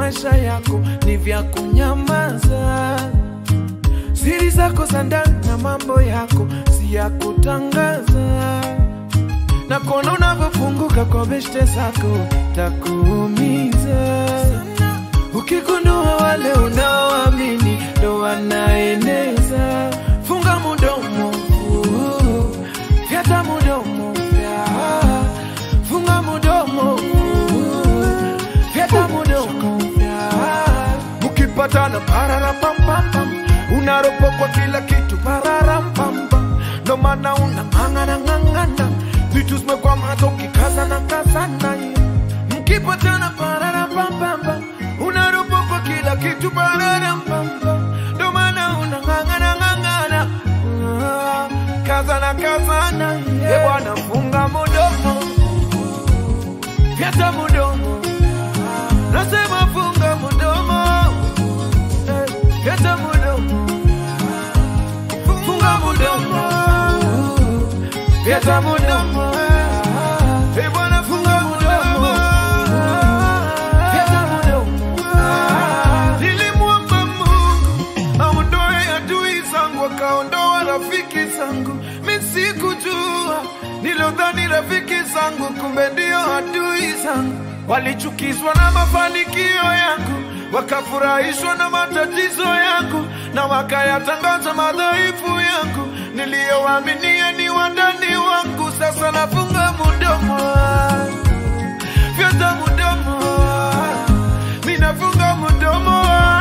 maisha yako ni vya kunyamaza. Siri zako za ndani na mambo yako si ya kutangaza, na kuona unavyofunguka kwa beshte zako takuumiza. Ukigundua wale unaoamini ndo wanaeneza, funga mudomo, uh, fyata mudomo, fya. funga mudomo, uh, fyata mudomo, fya. Mkipatana pararapampam, unaropokwa kila kitu pararampam, ndo maana unang'ang'ana ng'ang'ana, vitu zimekwama ukikazana kazana, mkipatana pararapampam, unaropokwa kila kitu pararampam, ndo maana unang'ang'ana ng'ang'ana, Ah, kazana kazana, e bwana, funga mudomo, fyata mudomo, nasema funga mudomo, eh, fyata mudomo, funga mudomo, fyata mudomo, e bwana, funga mudomo, fyata mudomo. Nilimwomba Mungu aondoe adui zangu, akaondoa rafiki zangu. Mi sikujua, nilodhani rafiki zangu, kumbe ndio adui zangu. Walichukizwa na mafanikio yangu, wakafurahishwa na matatizo yangu, na wakayatangaza madhaifu yangu. Niliyowaaminia ni wandani wangu, sasa nafunga mudomo fyata mudomo, minafunga mudomo